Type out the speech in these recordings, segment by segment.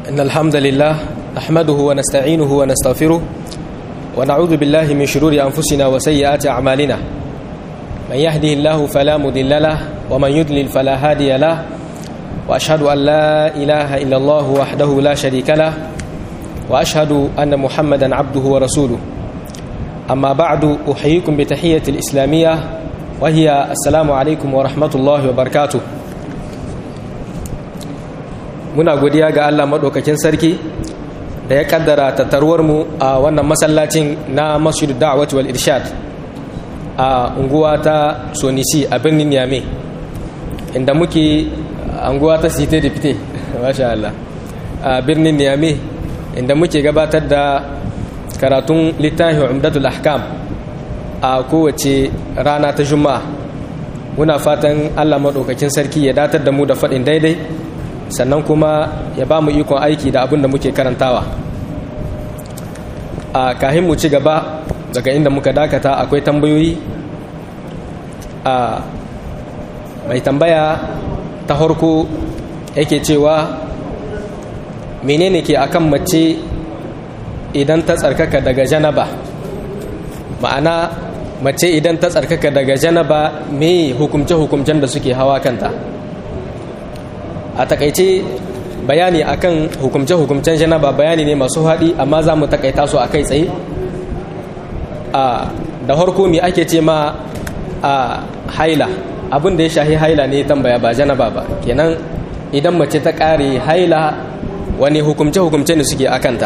إن الحمد لله نحمده ونستعينه ونستغفره ونعوذ بالله من شرور أنفسنا وسيئات أعمالنا من يهده الله فلا مضل له ومن يضلل فلا هادي له وأشهد أن لا إله إلا الله وحده لا شريك له وأشهد أن محمدا عبده ورسوله أما بعد أحييكم بتحية الإسلامية وهي السلام عليكم ورحمة الله وبركاته muna godiya ga Allah maɗaukakin sarki da ya kaddara tattaruwarmu a wannan masallacin na masjidu da'awati wal irshad a unguwa ta sonisi a birnin yame inda muke unguwa ta site da fite masha Allah a birnin yame inda muke gabatar da karatun littafin umdatul ahkam a kowace rana ta juma'a muna fatan Allah maɗaukakin sarki ya datar da mu da faɗin daidai sannan kuma ya ba mu ikon aiki da abin da muke karantawa a kahin mu ci gaba daga inda muka dakata akwai tambayoyi a mai tambaya ta harko yake cewa menene ke akan mace idan ta tsarkaka daga janaba ma'ana mace idan ta tsarkaka daga janaba me hukumce-hukumcen da suke hawa kanta a takaice bayani akan hukumce-hukumcen janaba bayani ne masu haɗi amma za mu takaita su a kai tsaye da harko me ake ce ma a haila abin da ya shahi haila ne tambaya ba janaba ba kenan idan mace ta ƙare haila wani hukumce-hukumce ne suke akanta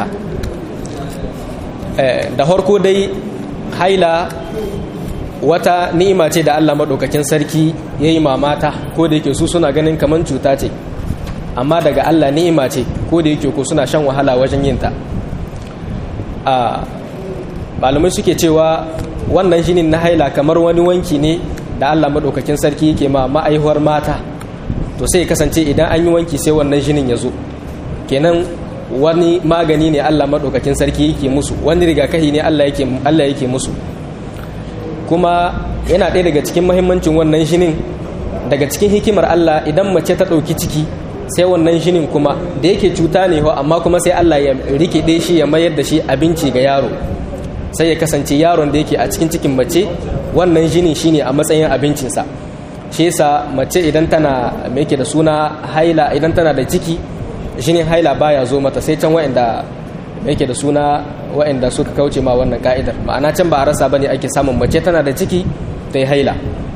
da harko dai haila wata ni'ima ce da allah maɗaukakin sarki ya yi mamata ko da yake su suna ganin kamar cuta ce amma daga Allah ni'ima ce ko da yake ko suna shan wahala wajen yin ta a malamai suke cewa wannan jinin na haila kamar wani wanki ne da Allah madaukakin sarki yake ma ma'aihuwar mata to sai kasance idan an yi wanki sai wannan jinin ya zo kenan wani magani ne Allah madaukakin sarki yake musu wani rigakafi ne Allah yake Allah yake musu kuma yana ɗaya daga cikin muhimmancin wannan jinin daga cikin hikimar Allah idan mace ta ɗauki ciki sai wannan shinin kuma da yake cuta ne ho amma kuma sai Allah ya rikide shi ya mayar da shi abinci ga yaro sai ya kasance yaron da yake a cikin cikin mace wannan shinin shine a matsayin abincinsa shi yasa mace idan tana me yake da suna haila idan tana da ciki shinin haila baya zo mata sai can wa'anda me yake da suna wa'anda suka kauce ma wannan ka'idar ma'ana can ba a rasa bane ake samun mace tana da ciki ta yi haila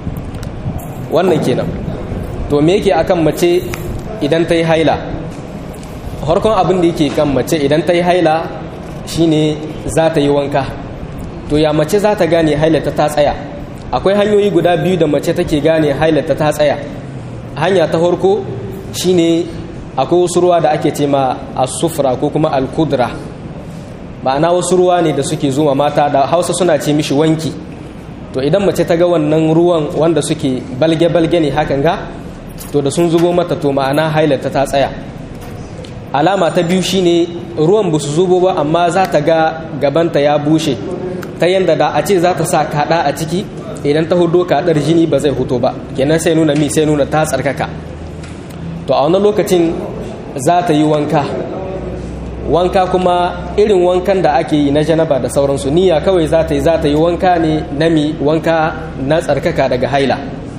wannan kenan to me yake akan mace idan ta yi haila harkon abin da yake kan mace idan ta yi haila shine za ta yi wanka to ya mace za ta gane hailata ta tsaya akwai hanyoyi guda biyu da mace take gane hailata ta tsaya hanya ta harko shine akwai wasu ruwa da ake ce ma asufra ko kuma alkudra ma'ana wasu ruwa ne da suke zuwa mata da hausa suna ce mishi wanki to idan mace ta ga wannan ruwan wanda suke balge-balge ne hakan ga to da sun zubo mata to ma'ana hailata ta tsaya alama ta biyu shine ruwan ba su zubo ba amma za ta ga gabanta ya bushe ta yadda da a ce za ta sa kaɗa a ciki idan ta hudo kaɗar jini ba zai huto ba kenan sai nuna mi sai nuna ta tsarkaka to a wani lokacin za ta yi wanka wanka kuma irin wankan da ake yi na janaba da sauransu niyya kawai za ta yi za ta yi wanka ne na mi wanka na tsarkaka daga haila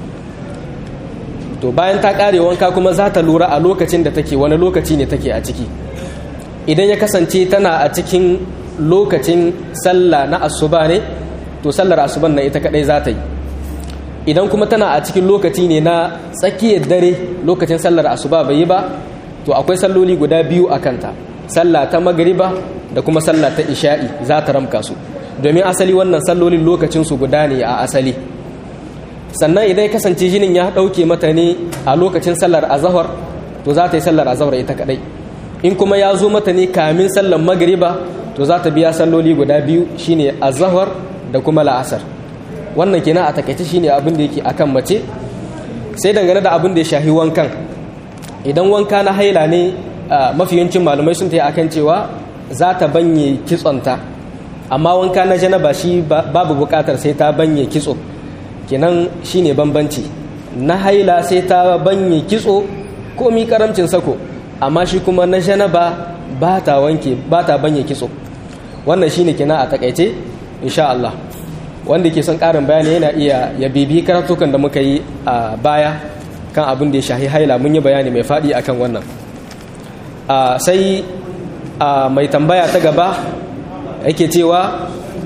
to bayan ta kare wanka kuma za ta lura a lokacin da take wani lokaci ne take a ciki idan ya kasance tana a cikin lokacin sallah na asuba ne to sallar asuban na ita kadai za ta yi idan kuma tana a cikin lokaci ne na tsakiyar dare lokacin sallar asuba bai yi ba to akwai salloli guda biyu a kanta sallah ta magariba da kuma sallah ta isha'i za ta ramka su domin asali wannan sallolin lokacin su guda ne a asali sannan idan ya kasance jinin ya ɗauke mata ne a lokacin sallar azahar to za ta yi sallar azahar ita kadai in kuma ya zo mata ne kamin sallar magariba to za ta biya salloli guda biyu shine azahar da kuma la'asar wannan kenan a takaice shine abin da yake akan mace sai dangane da abin da ya shafi wankan idan wanka na haila ne mafi yancin malamai sun tayi akan cewa za ta banye kitsonta amma wanka na janaba shi babu bukatar sai ta banye kitso kenan shine bambanci na haila sai ta banye kitso komi karamcin sako amma shi kuma na janaba ba ta wanke ba ta banye kitso wannan shine kina a takaice insha Allah wanda ke son karin bayani yana iya ya bibi karatukan da muka yi a baya kan abin da ya shahi haila mun yi bayani mai faɗi akan wannan sai mai tambaya ta gaba yake cewa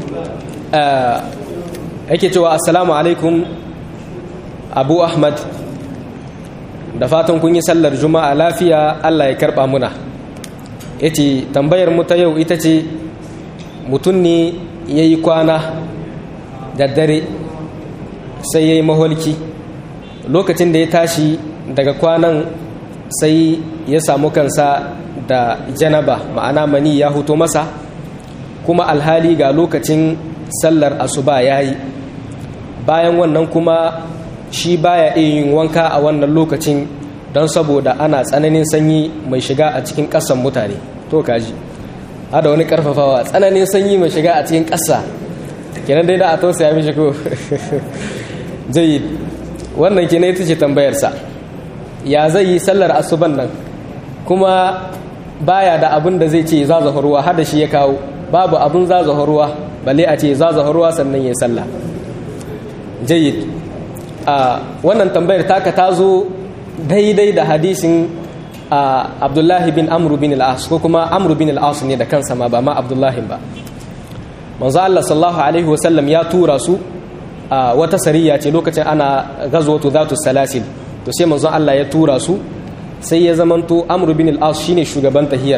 yake cewa assalamu alaikum abu ahmad da fatan kun yi sallar juma'a lafiya allah ya karba muna ya ce tambayar mu ta yau ita ce mutum ne ya yi kwana da dare sai ya yi maholki lokacin da ya tashi daga kwanan sai ya samu kansa da janaba ma'ana mani ya huto masa kuma alhali ga lokacin sallar asuba ya yi bayan wannan kuma shi baya iya yin wanka a wannan lokacin don saboda ana tsananin sanyi mai shiga a cikin ƙasan mutane to kaji hada wani karfafawa tsananin sanyi mai shiga a cikin ƙasa kenan dai da a tausaya mishi ko jayi wannan kenan ita ce tambayarsa ya zai yi sallar asuban nan kuma baya da abin da zai ce zazafa ruwa hada shi ya kawo babu abin zazafa ruwa balle a ce zazafa ruwa sannan ya sallah jayyid a wannan tambayar taka ta zo daidai da hadisin abdullahi bin amru bin al'as ko kuma amru bin al'as ne da kansa ma ba ma abdullahi ba manzo Allah sallallahu alaihi wasallam ya tura su a wata sariya ce lokacin ana gazwatu zatu salasil to sai manzo Allah ya tura su sai ya zamanto amru bin al'as shine shugaban tahiyar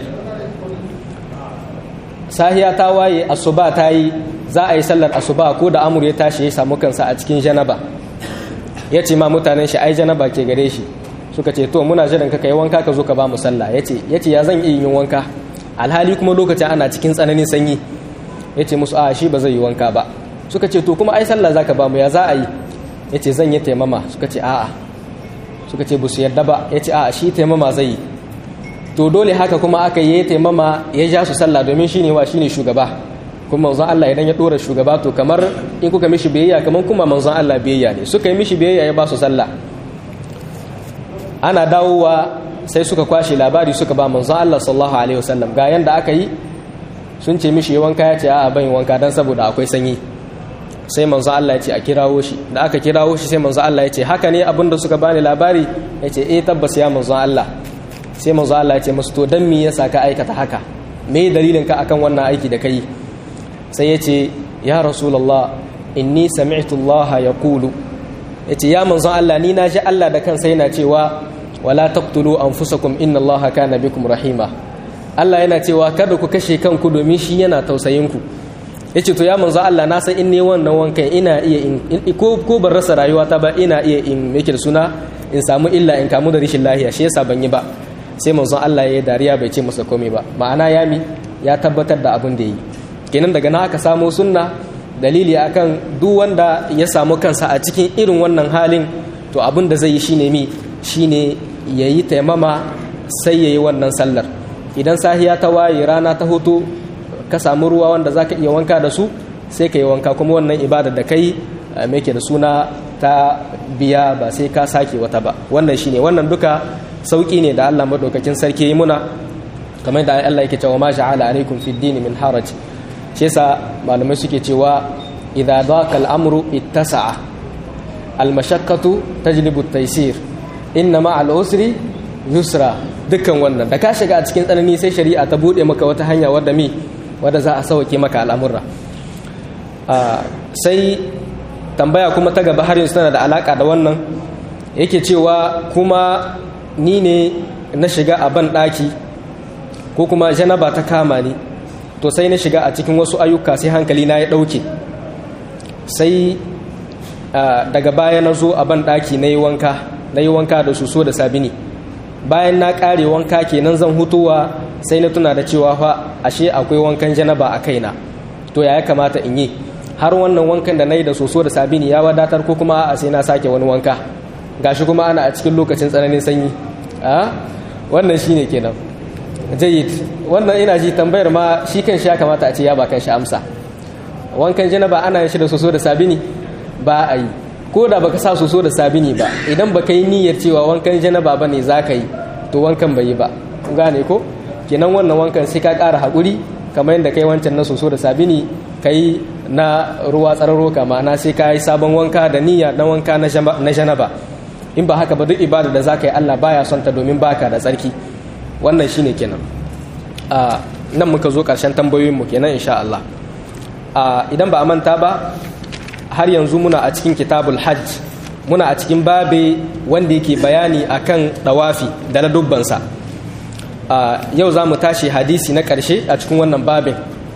sahiya ta waye asuba ta yi za a yi sallar asuba ko da amur ya tashi ya samu kansa a cikin janaba ya ce ma mutanen shi ai janaba ke gare shi suka ce to muna jiran ka kai wanka ka zo ka ba mu sallah ya ce ya zan iya yin wanka alhali kuma lokacin ana cikin tsananin sanyi ya ce musu a shi ba zai yi wanka ba suka ce to kuma ai sallah za ka ba mu ya za a yi ya ce zan yi taimama suka ce a'a suka ce ba su yarda ba ya ce a'a shi taimama zai yi to dole haka kuma aka yi taimama ya ja su sallah domin shine wa shine shugaba kuma manzon Allah idan ya dora shugaba to kamar in kuka mishi biyayya kamar kuma manzon Allah biyayya ne suka yi mishi biyayya ya ba su sallah ana dawowa sai suka kwashe labari suka ba manzon Allah sallallahu alaihi wasallam ga yanda aka yi sun ce mishi wanka ya ce a'a ban wanka dan saboda akwai sanyi sai manzon Allah ya ce a kirawo shi da aka kirawo shi sai manzon Allah ya ce haka ne abinda suka bani labari ya ce eh tabbas ya manzon Allah sai manzo Allah ya ce musu to dan me yasa ka aikata haka me dalilin ka akan wannan aiki da kai sai yace ya rasulullah inni sami'tu Allah yaqulu yace ya manzo Allah ni naji Allah da kansa yana cewa wala taqtulu anfusakum inna Allah kana bikum rahima Allah yana cewa kada ku kashe kanku domin shi yana tausayin ku yace to ya manzo Allah na san in ne wannan wankan ina iya in ko ko ban rasa rayuwata ba ina iya in yake da suna in samu illa in kamu da rishin lahiya shi yasa ban yi ba sai manzon Allah ya yi dariya bai ce masa komai ba ma'ana ya mi ya tabbatar da abin da yi kenan daga na aka samo sunna dalili akan duk wanda ya samu kansa a cikin irin wannan halin to abin da zai yi shine mi shine yayi taimama sai yayi wannan sallar idan sahiya ta waye rana ta hoto ka samu ruwa wanda zaka iya wanka da su sai ka yi wanka kuma wannan ibada da kai me ke da suna ta biya ba sai ka sake wata ba wannan shine wannan duka sauki ne da Allah madaukakin sarki yi muna kamar da Allah yake cewa ma ja'ala alaikum fid din min haraj shi yasa malamai suke cewa idza daqa al-amru ittasa'a al-mashaqqatu tajlibu at-taysir inna ma al-usri yusra dukkan wannan da ka shiga a cikin tsanani sai shari'a ta bude maka wata hanya wadda mi wadda za a sauke maka al'amurra sai tambaya kuma ta gaba har yanzu tana da alaka da wannan yake cewa kuma ni ne na shiga a ban ɗaki ko kuma janaba ta kama ni to sai na shiga a cikin wasu ayyuka sai hankali na ya ɗauke sai daga baya na zo a ban ɗaki na yi wanka na yi wanka da suso da sabini bayan na ƙare wanka kenan zan hutuwa sai na tuna da cewa fa ashe akwai wankan janaba a kaina to ya kamata in yi har wannan wankan da na yi da soso da sabini ya wadatar ko kuma a sai na sake wani wanka gashi kuma ana a cikin lokacin tsananin sanyi a wannan shine kenan jayyid wannan ina ji tambayar ma shi kan shi ya kamata a ce ya ba kan shi amsa wankan janaba ana yin shi da soso da sabini ba a yi ko da baka sa soso da sabini ba idan baka yi niyyar cewa wankan janaba ba ne za ka yi to wankan bai yi ba gane ko kenan wannan wankan sai ka ƙara haƙuri kamar yadda kai wancan na soso da sabini kai na ruwa tsararo kama na sai ka yi sabon wanka da niyya na wanka na janaba in ba haka ba duk ibada da za ka yi Allah baya son ta domin baka da tsarki wannan shine kenan a nan muka zo ƙarshen tambayoyinmu kenan insha Allah idan ba a manta ba har yanzu muna a cikin kitabul hajj muna a cikin babe wanda yake bayani akan dawafi da na dubbansa yau za mu tashi hadisi na ƙarshe a cikin wannan babin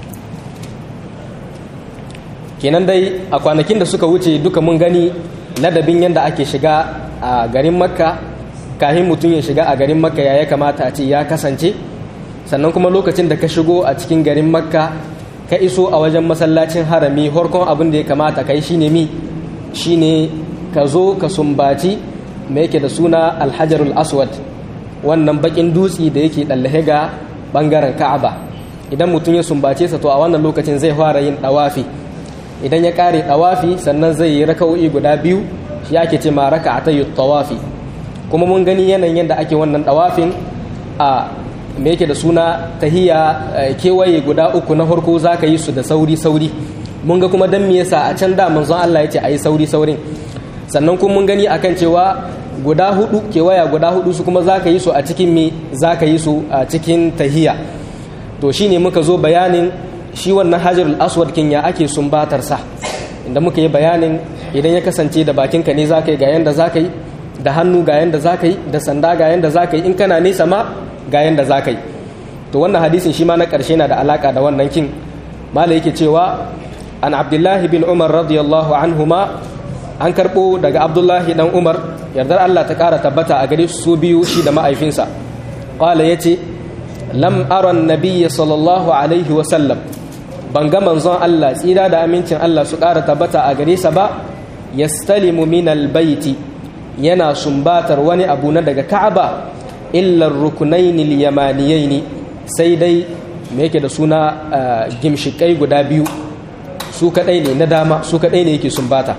kenan dai a kwanakin da suka wuce duka mun gani ladabin yadda ake shiga a garin makka kahin mutum ya shiga a garin makka ya ya kamata a ce ya kasance sannan kuma lokacin da ka shigo a cikin garin makka ka iso a wajen masallacin harami horkon abin da ya kamata ka yi shine mi shine ka zo ka sumbaci mai yake da suna alhajarul aswad wannan bakin dutse da yake ɗallahe ga ɓangaren ka'aba idan mutum ya sumbace sa to a wannan lokacin zai fara yin ɗawafi idan ya ƙare ɗawafi sannan zai yi raka'o'i guda biyu shi ake ce ma raka ta yi tawafi kuma mun gani yanayin yadda ake wannan ɗawafin a me yake da suna tahiya kewaye guda uku na farko za ka yi su da sauri sauri mun ga kuma dan me yasa a can da manzon Allah ya ce a yi sauri saurin sannan kuma mun gani akan cewa guda hudu kewaya guda hudu su kuma za ka yi su a cikin me za ka yi su a cikin tahiya to shine muka zo bayanin shi wannan hajarul aswad kin ya ake sumbatar sa inda muka yi bayanin idan ya kasance da bakinka ne za ka yi ga yanda za ka yi da hannu ga yanda za ka yi da sanda ga yanda za ka yi in kana nesa ma ga yanda za ka yi to wannan hadisin shi ma na ƙarshe na da alaƙa da wannan kin mala yake cewa an abdullahi bin umar radiyallahu anhuma an karɓo daga abdullahi dan umar yardar allah ta ƙara tabbata a gare su biyu shi da ma'aifinsa ƙwala ya ce lam aron nabiyya sallallahu alaihi wasallam ban ga manzon allah tsira da amincin allah su ƙara tabbata a gare sa ba yastalimu min albaiti yana sumbatar wani abu na daga ka'aba illar rukunaini yamaniyaini sai dai me yake da suna gimshikai guda biyu su kadai ne na dama su kadai ne yake sumbata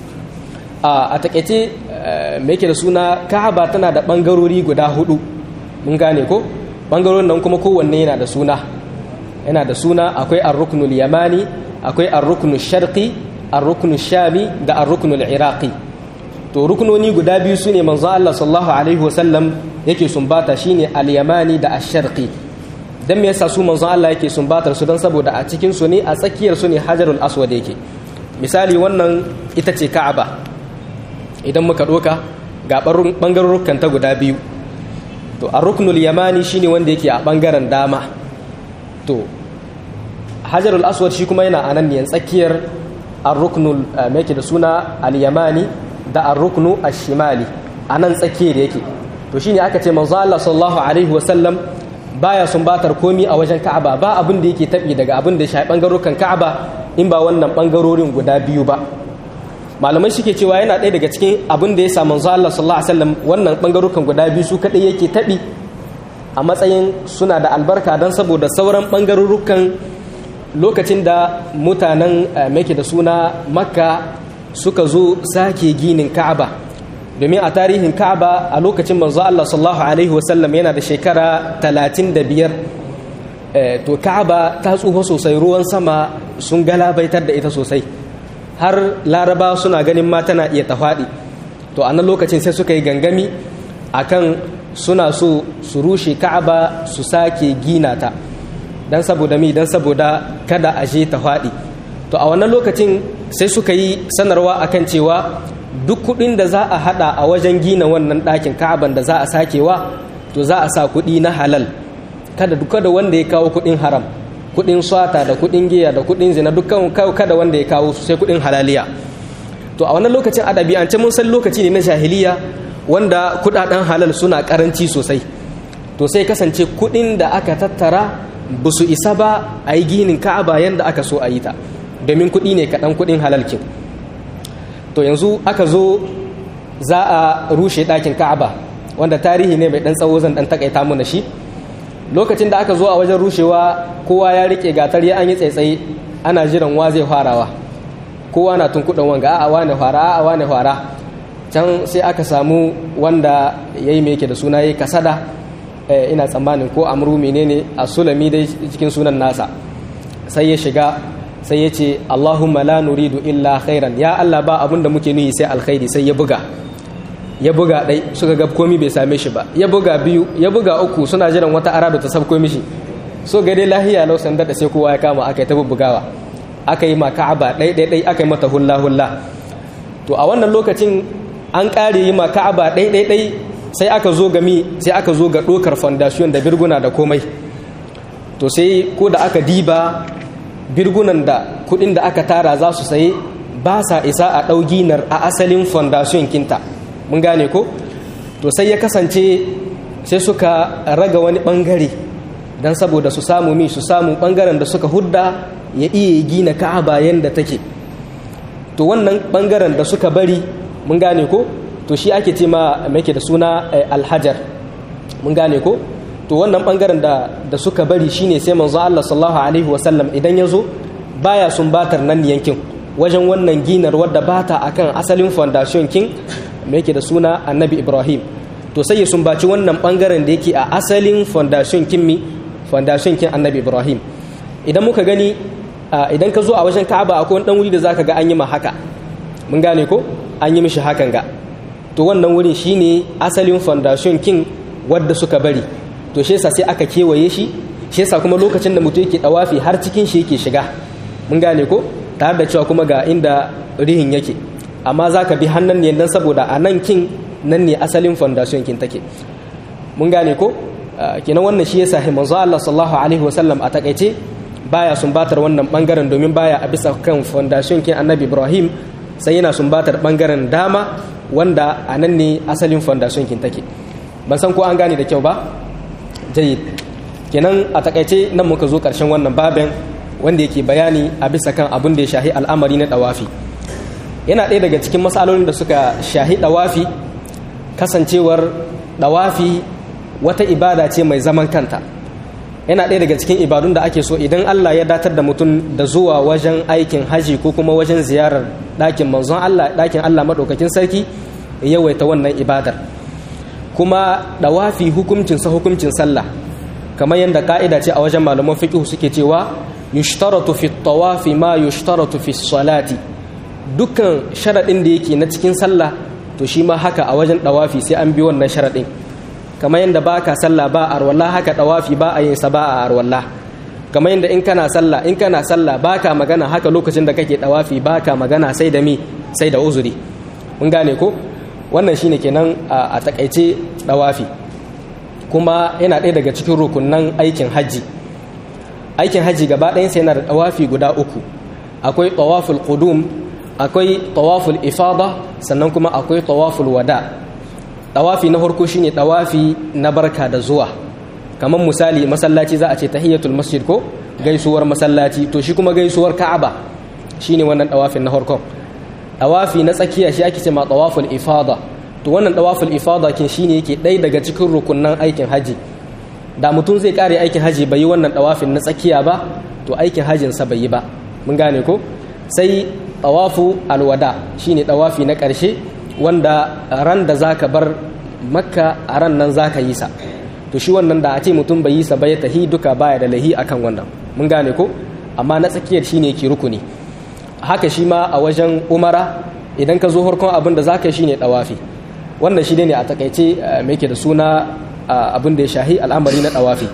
a takaice me yake da suna ka'aba tana da bangarori guda hudu mun gane ko bangarorin nan kuma kowanne yana da suna yana da suna akwai ar-ruknul yamani akwai ar-ruknul sharqi ar-ruknul shami da ar-ruknul iraqi to rukunoni guda biyu su ne manzo Allah sallallahu alaihi wasallam yake sumbata shine al-yamani da ash-sharqi dan me yasa su manzo Allah yake sumbatar su dan saboda a cikin su ne a tsakiyar su ne hajarul aswad yake misali wannan ita ce ka'aba idan muka doka ga bangarorukan ta guda biyu to ar-ruknul yamani shine wanda yake a bangaren dama to hajarul aswad shi kuma yana anan ne tsakiyar ar-ruknul me yake da suna al-yamani da ar-ruknu ash-shimali anan tsakiyar yake to shine aka ce manzo Allah sallallahu alaihi wasallam baya sumbatar komi a wajen Ka'aba ba abin da yake tabi daga abin da shi bangarorin Ka'aba in ba wannan bangarorin guda biyu ba malamai suke cewa yana ɗaya daga cikin abin da ya sa manzo Allah sallallahu alaihi wasallam wannan bangarorin guda biyu su kadai yake tabi a matsayin suna da albarka dan saboda sauran bangarorukan lokacin da mutanen make da suna Makka suka zo sake ginin Ka'aba domin a tarihin Ka'aba a lokacin manzo Allah sallallahu alaihi wasallam yana da shekara 35 to Ka'aba ta tsufa sosai ruwan sama sun galabaitar da ita sosai har Laraba suna ganin ma tana iya ta faɗi to a nan lokacin sai suka yi gangami akan suna so su rushe Ka'aba su sake gina ta dan saboda mi dan saboda kada a je ta faɗi to a wannan lokacin sai suka yi sanarwa akan cewa duk kudin da za a hada a wajen gina wannan ɗakin ka'aban da za a sakewa to za a sa kudi na halal kada duka da wanda ya kawo kudin haram kudin swata da kudin giya da kudin zina dukkan kada wanda ya kawo sai kudin halaliya to a wannan lokacin adabi an ce mun san lokaci ne na jahiliya wanda kudaden halal suna karanci sosai to sai kasance kudin da aka tattara ba su isa ba a yi ginin ka'aba yadda aka so a yi ta domin kuɗi ne kaɗan kuɗin halalkin to yanzu aka zo za a rushe ɗakin ka'aba wanda tarihi ne mai ɗan tsawo zan ɗan takaita mana shi lokacin da aka zo a wajen rushewa kowa ya riƙe gatar ya an yi tsaitsaye ana jiran wa zai farawa kowa na tun kuɗin wanga a'a wane fara a'a wane fara can sai aka samu wanda ya yi mai yake da suna ya kasada ina tsammanin ko amru menene a sulami dai cikin sunan nasa sai ya shiga sai ya ce allahumma la nuridu illa khairan ya allah ba abin da muke nuhi sai alkhairi sai ya buga ya buga dai suka ga komi bai same shi ba ya buga biyu ya buga uku suna jiran wata arado ta sabko mishi so ga dai lahiya lau sanda da sai kowa ya kama aka yi ta bugawa aka yi ma ka'aba ɗai ɗai ɗai aka yi mata hulla hulla to a wannan lokacin an ƙare yi ma ka'aba ɗai ɗai ɗai sai aka zo ga mi sai aka zo ga ɗokar foundation da birguna da komai to sai ko da aka diba birgunan da kuɗin da aka tara za su saye ba sa isa a ɗau ginar a asalin foundation kinta mun gane ko to sai ya kasance sai suka raga wani ɓangare don saboda su samu mi su samu ɓangaren da suka hudda ya iya gina ka'aba yadda take to wannan ɓangaren da suka bari mun gane ko to shi ake ce ma make da suna alhajar mun gane ko to wannan ɓangaren da, da suka bari shine sai manzo Allah sallallahu alaihi wasallam idan ya zo baya sumbatar nan yankin wajen wannan ginar wadda bata akan asalin foundation king me yake da suna annabi ibrahim to sai ya sumbaci wannan bangaren da yake a asalin foundation kin mi foundation kin annabi ibrahim idan muka gani idan ka zo a wajen ka'aba akwai wani dan wuri da zaka ga an yi ma haka mun gane ko an yi mishi hakan ga to wannan wurin shine asalin foundation kin wadda suka bari to shi yasa sai aka kewaye shi shi yasa kuma lokacin da mutum yake dawafi har cikin shi yake shiga mun gane ko tare da cewa kuma ga inda rihin yake amma za ka bi hannun ne don saboda a nan kin nan ne asalin foundation kin take mun gane ko kenan wannan shi yasa manzo Allah sallallahu alaihi wasallam a takaice baya sumbatar wannan bangaren domin baya a bisa kan foundation kin Annabi Ibrahim sai yana sumbatar bangaren dama wanda a nan ne asalin foundation kin take ban san ko an gane da kyau ba jayyid kenan a takaice nan muka zo karshen wannan babin wanda yake bayani a bisa kan abin da ya shahi al'amari na dawafi yana ɗaya daga cikin matsalolin da suka shahi dawafi kasancewar dawafi wata ibada ce mai zaman kanta yana ɗaya daga cikin ibadun da ake so idan Allah ya datar da mutum da zuwa wajen aikin haji ko kuma wajen ziyarar ɗakin manzon Allah ɗakin Allah maɗaukakin sarki yawaita wannan ibadar kuma dawafi hukuncinsa hukuncin sallah kamar yadda ka'ida ce a wajen malaman fiqh suke cewa yushtaratu fi tawafi ma yushtaratu fi salati dukkan sharaɗin da yake na cikin sallah to shi ma haka a wajen dawafi sai an bi wannan sharaɗin kamar yadda ba ka sallah ba a arwallah haka dawafi ba a yin sa ba a arwallah kamar yadda in kana sallah in kana sallah ba ka magana haka lokacin da kake dawafi ba ka magana sai da mi sai da uzuri mun gane ko wannan shine kenan a takaice dawafi kuma yana ɗaya daga cikin rukunan aikin hajji aikin hajji gaba ɗayansa yana da dawafi guda uku akwai tawaful qudum akwai tawaful ifada sannan kuma akwai tawaful wada tawafi na farko shine tawafi na barka da zuwa kamar misali masallaci za a ce tahiyatul masjid ko gaisuwar masallaci to shi kuma gaisuwar ka'aba shine wannan tawafin na farkon tawafi na tsakiya shi ake ce ma tawaful ifada to wannan tawaful ifada kin shine yake ɗaya daga cikin rukunnan aikin haji da mutum zai kare aikin haji bai yi wannan tawafin na tsakiya ba to aikin hajinsa bai yi ba mun gane ko sai tawafu alwada shine tawafi na ƙarshe wanda ran da zaka bar makka a ran nan zaka yi sa to shi wannan da a ce mutum bai yi sa ba ya tahi duka baya da lahi akan wannan mun gane ko amma na tsakiyar shine ke rukuni haka shi ma a wajen umara idan ka zo harkon abin da zaka yi shine tawafi wannan shi ne a takaice me yake da suna abin da ya shahi al'amari na tawafi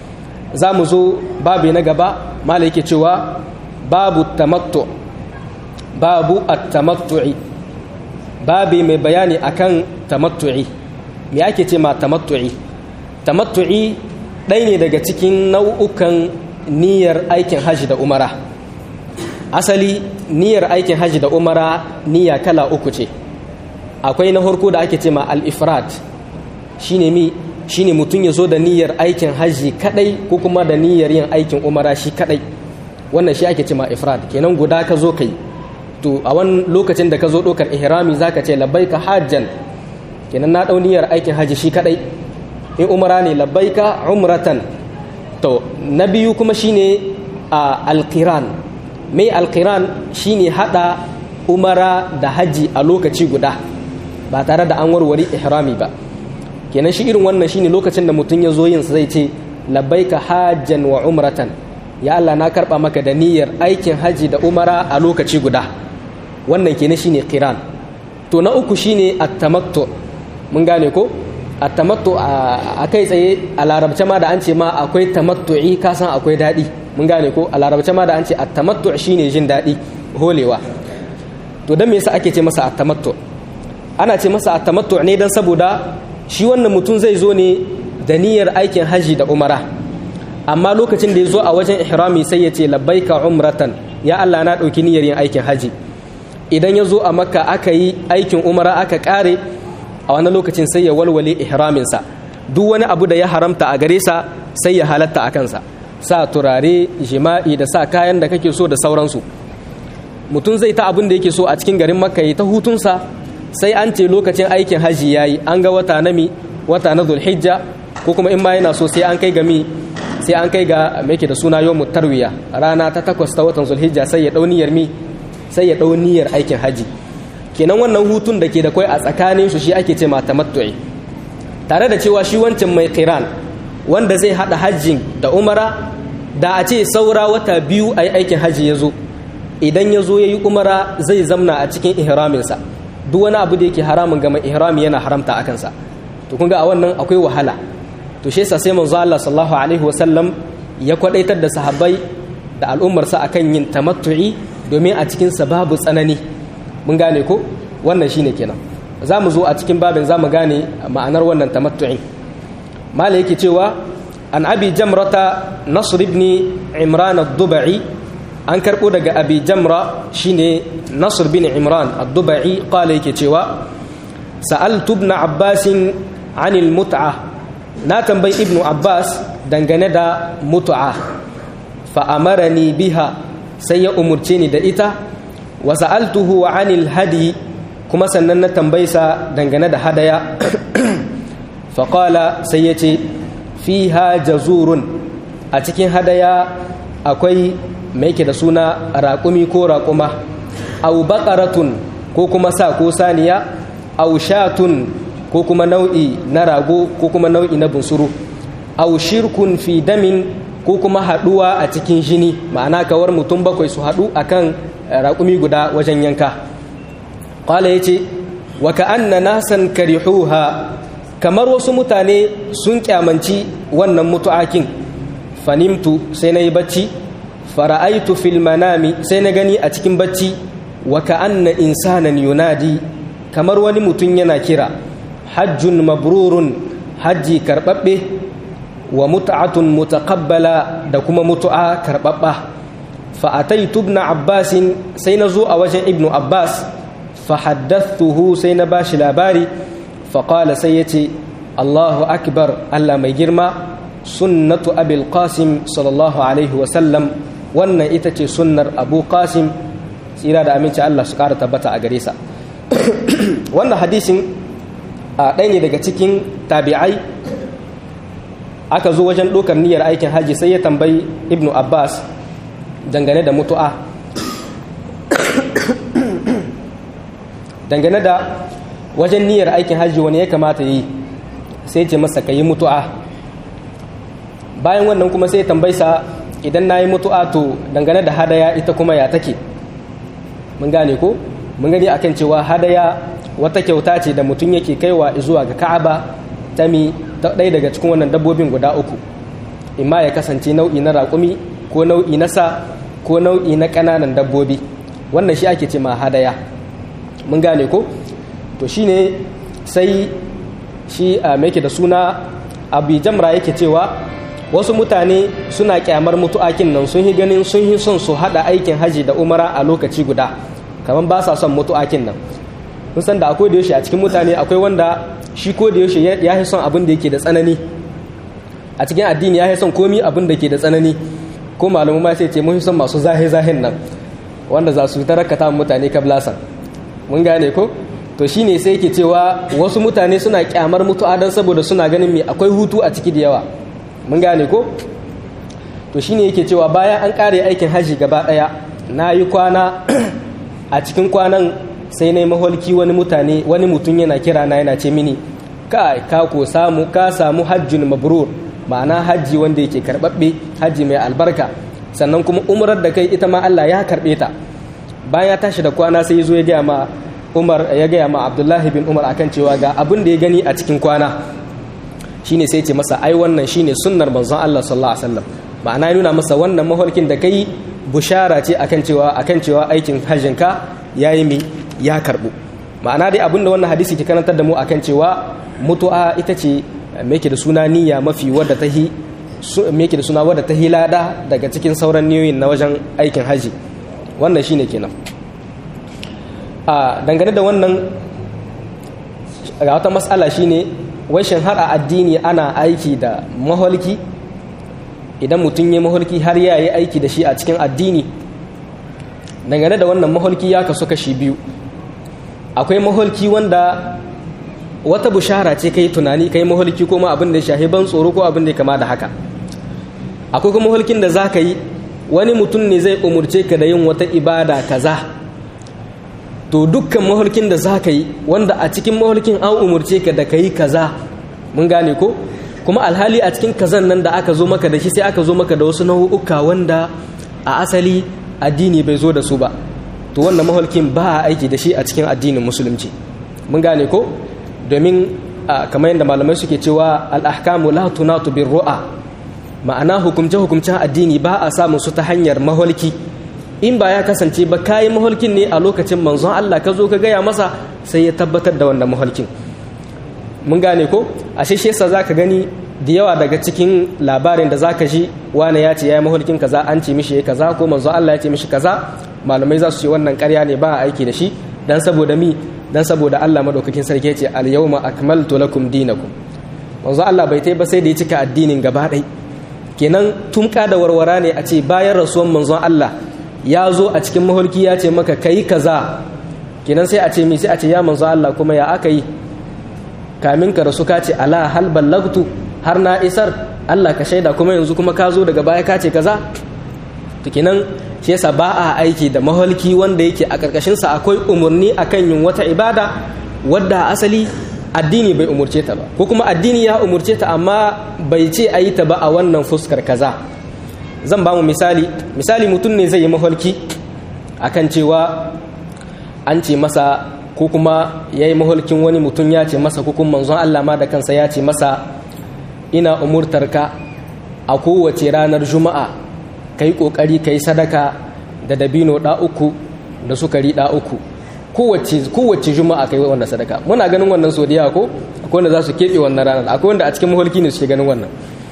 za mu zo babu na gaba mala yake cewa babu tamattu babu at-tamattu'i babi mai bayani akan tamattu'i me ake ce ma tamattu'i tamattu'i ɗaya ne daga cikin nau'ukan niyyar aikin hajji da umara asali niyyar aikin hajji da umara niyya kala uku ce akwai na harko da ake ce ma al-ifrad shine mi shine mutum ya zo da niyyar aikin hajji kadai ko kuma da niyyar yin aikin umara shi kadai wannan shi ake ce ma ifrad kenan guda ka zo kai to a wani lokacin da ka zo ɗaukar ihrami zaka ce labbaika hajjan kenan na ɗau niyyar aikin hajji shi kadai in umara ne labbaika umratan to na biyu kuma shine a alqiran mai alqiran shine hada umara da hajji a lokaci guda ba tare da an warware ihrami ba kenan shi irin wannan shine lokacin da mutum ya zo yin zai ce labbaika hajjan wa umratan ya Allah na karba maka da niyyar aikin haji da umara a lokaci guda wannan kenan shine qiran to na uku shine at-tamattu mun gane ko at-tamattu a kai tsaye a larabce ma da an ce ma akwai tamattu'i ka san akwai dadi mun gane ko a larabce ma da an ce at-tamattu shine jin dadi holewa to dan me yasa ake ce masa at-tamattu ana ce masa at-tamattu ne dan saboda shi wannan mutum zai zo ne da niyyar aikin haji da umara amma lokacin da ya zo a wajen ihrami sai ya ce labbaika umratan ya Allah na ɗauki niyyar yin aikin haji idan ya zo a makka aka yi aikin umara aka ƙare a wani lokacin sai ya walwale ihraminsa duk wani abu da ya haramta a gare sa sai ya halatta a kansa sa turare jima'i da sa kayan da kake so da sauransu mutum zai ta abin da yake so a cikin garin makka ya ta hutunsa sai an ce lokacin aikin haji ya yi an ga wata na mi wata na zulhijja ko kuma in ma yana so sai an kai ga mi sai an kai ga mai da suna yau tarwiya rana ta takwas ta watan zulhijja sai ya dau niyyar mi sai ya dau niyyar aikin haji kenan wannan hutun da ke da kai a tsakanin su shi ake ce ma tamattu'i tare da cewa shi wancan mai qiran wanda zai hada hajjin da umara da a ce saura wata biyu a aikin haji ya zo idan ya zo ya yi umara zai zamna a cikin ihraminsa duk wani abu da yake haramun ga mai ihrami yana haramta a kansa to kun ga a wannan akwai wahala to shi yasa sai manzo Allah sallallahu alaihi wasallam ya kwadaitar da sahabbai da al'ummarsa akan yin tamattu'i domin a cikin sa babu tsanani mun gane ko wannan shine kenan za mu zo a cikin babin za mu gane ma'anar wannan tamattu'in mala yake cewa an abi jamrata nasr ibn imran ad-dubai an karbo daga abi jamra shine nasr bin imran ad-dubai qala yake cewa sa'altu ibn abbas an al-mut'a na tambayi ibn abbas dangane da mut'a fa amarani biha sai ya umurce ni da ita wa sa'altuhu an al-hadi kuma sannan na tambaysa dangane da hadaya fa qala sai yace fiha jazurun a cikin hadaya akwai mai ke da suna raƙumi ko raƙuma au baƙaratun ko kuma sa ko saniya au shatun ko kuma nau'i na rago ko kuma nau'i na bunsuru au shirkun fi damin ko kuma haɗuwa a cikin jini ma'ana kawar mutum bakwai su haɗu akan raƙumi guda wajen yanka ƙwala ya ce wa ka'anna nasan karihuha kamar wasu mutane sun kyamanci wannan mutu'akin fanimtu sai na yi bacci fara'aitu fil manami sai na gani a cikin bacci wa ka'anna insanan yunadi kamar wani mutum yana kira hajjun mabrurun hajji karɓaɓɓe wa mut'atun mutaqabbala da kuma mutu'a karɓaɓɓa fa'ataitu ibn abbasin sai na zo a wajen ibnu abbas fa haddathuhu sai na bashi labari faƙala sai ya ce allahu akbar allah mai girma sunnatu abil qasim sallallahu alaihi wasallam wannan ita ce sunnar abu qasim tsira da aminci allah su ƙara tabbata a gare sa wannan hadisin a ɗaya ne daga cikin tabi'ai aka zo wajen ɗaukar niyyar aikin haji sai ya tambayi ibnu abbas dangane da mutu'a dangane da wajen niyyar aikin hajji wani ya kamata yi sai ce masa ka yi mutu'a bayan wannan kuma sai tambaisa idan na yi mutu'a to dangane da hadaya ita kuma ya take mun gane ko mun gani akan cewa hadaya wata kyauta ce da mutum yake kaiwa zuwa ga ka'aba ta mi ta ɗaya daga cikin wannan dabbobin guda uku imma ya kasance nau'i na raƙumi ko nau'i na sa ko nau'i na ƙananan dabbobi wannan shi ake ce ma hadaya mun gane ko to shine sai shi a mai da suna abu jamra yake cewa wasu mutane suna kyamar mutu'akin nan sun yi ganin sun yi son su hada aikin haji da umara a lokaci guda kamar ba sa son mutu'akin nan kun san da akwai da yaushe a cikin mutane akwai wanda shi ko da yaushe ya yi son abin da yake da tsanani a cikin addini ya yi son komi abin da ke da tsanani ko malamu ma sai ce mun son masu zahe zahen nan wanda za su tarakata mutane kablasan mun gane ko to shine sai yake cewa wasu mutane suna kyamar mutu'a don saboda suna ganin me akwai hutu a ciki da yawa mun gane ko to shine yake cewa bayan an kare aikin haji gaba daya na yi kwana a cikin kwanan sai na yi maholki wani mutane wani mutum yana kira na yana ce mini kai ka ko samu ka samu hajjun mabrur ma'ana hajji wanda yake karbabbe hajji mai albarka sannan kuma umrar da kai ita ma Allah ya karbe ta bayan ya tashi da kwana sai ya zo ya gaya ma Umar ya gaya ma Abdullahi bin Umar akan cewa ga abin da ya gani a cikin kwana shine sai ce masa ai wannan shine sunnar manzon Allah sallallahu alaihi wasallam ma'ana ya nuna masa wannan maholkin da kai bushara ce akan cewa akan cewa aikin hajjin ka yayi mi ya karbu ma'ana dai abinda wannan hadisi ke karantar da mu akan cewa mutu'a ita ce me yake da suna niyya mafi wadda ta hi me yake da suna wadda ta hilada daga cikin sauran niyoyin na wajen aikin haji wannan shine kenan a dangane da wannan ga wata matsala shine washin har a addini ana aiki da maholki idan mutum ya maholki har ya yi aiki da shi a cikin addini dangane da wannan maholki ya kasu kashi biyu akwai maholki wanda wata bushara ce kai tunani kai maholki ko ma abin da ya shahi ban tsoro ko abin da ya kama da haka akwai kuma maholkin da za ka yi wani mutum ne zai umurce ka da yin wata ibada kaza to dukkan maholkin da za ka yi wanda a cikin maholkin an umurce ka da ka yi kaza mun gane ko kuma alhali a cikin kazan nan da aka zo maka da shi sai aka zo maka da wasu nau'uka wanda a asali addini bai zo da su ba to wannan maholkin ba a aiki da shi a cikin addinin musulunci mun gane ko domin kamar yadda malamai suke cewa al'ahkamu la tunatu bin ru'a ma'ana hukumce-hukumcen addini ba a samun su ta hanyar maholki in ba ya kasance ba kayi maholkin ne a lokacin manzon Allah ka zo ka gaya masa sai ya tabbatar da wannan maholkin mun gane ko a shi yasa za ka gani da yawa daga cikin labarin da za ka ji wane ya ce ya yi maholkin kaza an ce mishi ya kaza ko manzon Allah ya ce mishi kaza malamai za su ce wannan karya ne ba a aiki da shi dan saboda mi dan saboda Allah madaukakin sarki ya ce al yawma akmaltu lakum dinakum manzo Allah bai tai ba sai da ya cika addinin gaba ɗai kenan tumka da warwara ne a ce bayan rasuwan manzon Allah ya zo a cikin maholki ya ce maka kai kaza kenan sai a ce mi sai a ce ya manzo Allah kuma ya aka yi kamin ka rasu ka ce ala hal ballagtu har na isar Allah ka shaida kuma yanzu kuma ka zo daga baya ka ce kaza to kenan shi yasa ba a aiki da maholki wanda yake a karkashin sa akwai umurni akan yin wata ibada wadda asali addini bai umurce ta ba ko kuma addini ya umurce ta amma bai ce a yi ta ba a wannan fuskar kaza zan ba mu misali misali mutum ne zai yi maholki akan cewa an ce masa ko kuma ya yi maholkin wani mutum ya ce masa ko kuma manzon Allah ma da kansa ya ce masa ina umurtar ka a kowace ranar juma'a ka yi ƙoƙari ka yi sadaka da dabino ɗa uku da sukari ɗa uku kowace juma'a ka yi wannan sadaka muna ganin wannan so da ko akwai wanda za su keɓe wannan ranar akwai wanda a cikin maholki ne suke ganin wannan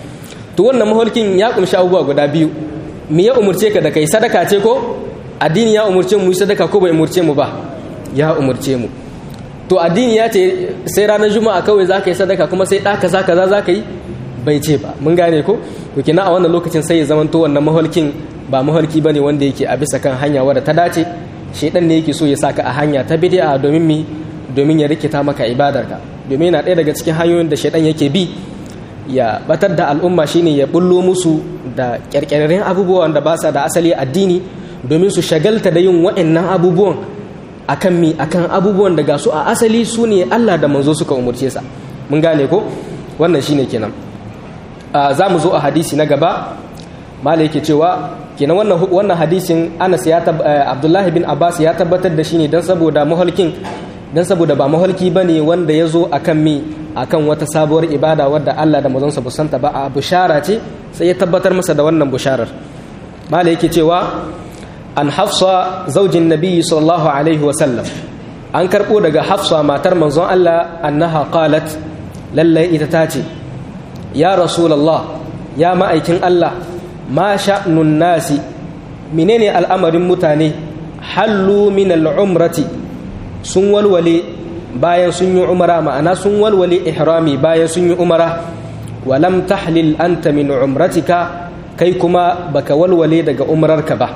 to wannan maholkin ya ƙumshi abubuwa guda biyu me ya umurce ka da kai sadaka ce ko addini ya umurce mu yi sadaka ko bai umurce mu ba ya umurce mu to addini ya ce sai ranar juma'a kawai za ka yi sadaka kuma sai ɗa kaza kaza za ka yi bai ce ba mun gane ko to kina a wannan lokacin sai ya zamanto wannan maholkin ba maholki bane wanda yake a bisa kan hanya wadda ta dace shedan ne yake so ya saka a hanya ta bid'a domin mi domin ya rikita maka ibadarka domin yana ɗaya daga cikin hanyoyin da shedan yake bi ya batar da al'umma shine ya bullo musu da kyarkyarren abubuwan da ba sa da asali addini domin su shagalta da yin wa'annan abubuwan akan mi akan abubuwan da ga su a asali su ne Allah da manzo suka umurce sa mun gane ko wannan shine kenan za mu zo a hadisi na gaba mala yake cewa kenan wannan wannan hadisin Anas ya Abdullahi bin Abbas ya tabbatar da shi ne dan saboda maholkin dan saboda ba maholki bane wanda ya zo akan mi akan wata sabuwar ibada wadda Allah da manzon sa busanta ba a bushara ce sai ya tabbatar masa da wannan busharar mala yake cewa an Hafsa zaujin Nabi sallallahu alaihi wa sallam an karbo daga Hafsa matar manzon Allah annaha qalat lallai ita ta ce ya rasulallah ya ma'aikin Allah ma sha'nun nasi menene al'amarin mutane hallu min al'umrati sun walwale bayan sun yi umara ma'ana sun walwale ihrami bayan sun yi umara walam tahlil anta min umratika kai kuma baka walwale daga umararka ba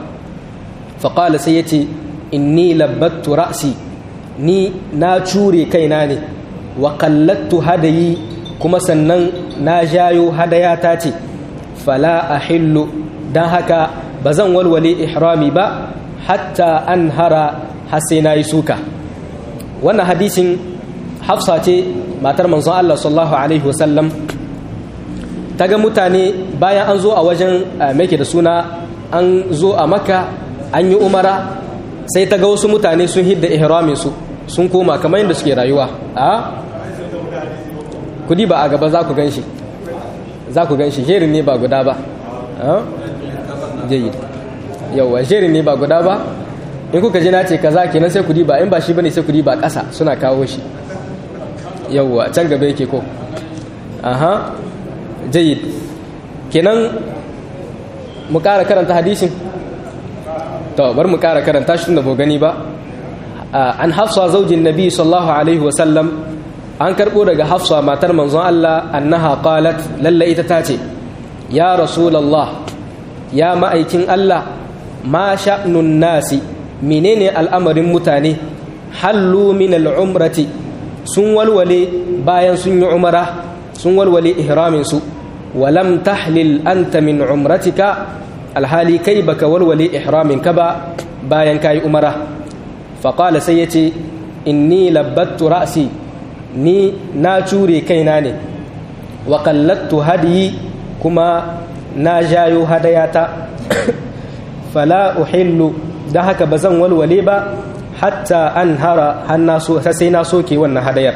faƙala sai ya ce inni labbattu ra'si ni na cure kaina ne wa kallattu hadayi kuma sannan na jayo hadaya ta ce fala a hillu don haka ba zan walwale ihrami ba hatta an hara sai na yi suka wannan hadisin hafsa ce matar manzon Allah sallallahu alaihi wasallam ta ga mutane bayan an zo a wajen mai da suna an zo a makka an yi umara sai ta ga wasu mutane sun hidda ihramin su sun koma kamar yadda suke rayuwa a kudi ba a gaba za ku ganshi za ku ganshi jerin ne ba guda ba jayyid yawa jerin ne ba guda ba in kuka ji na ce kaza kenan sai kudi ba in ba shi bane sai kudi ba ƙasa suna kawo shi yawa can gaba yake ko aha jayyid kenan mu ƙara karanta hadisin to bar mu ƙara karanta shi tunda bo gani ba an hafsa zaujin nabi sallallahu alaihi wasallam an karɓo daga hafsa matar manzon Allah annaha qalat lalla ita ta ce ya rasulullah ya ma'aikin Allah ma sha'nun nasi menene al'amarin mutane hallu min al'umrati sun walwale bayan sun yi umara sun walwale ihramin su walam tahlil anta min umratika alhali kai baka walwale ihramin ka ba bayan kayi umara faqala sai yace inni labbattu ra'si ni na cure kaina ne wa kallattu hadiyi kuma na jayo hadayata fala uhillu da haka ba zan walwale ba hatta an hara hannaso ta sai na soke wannan hadayar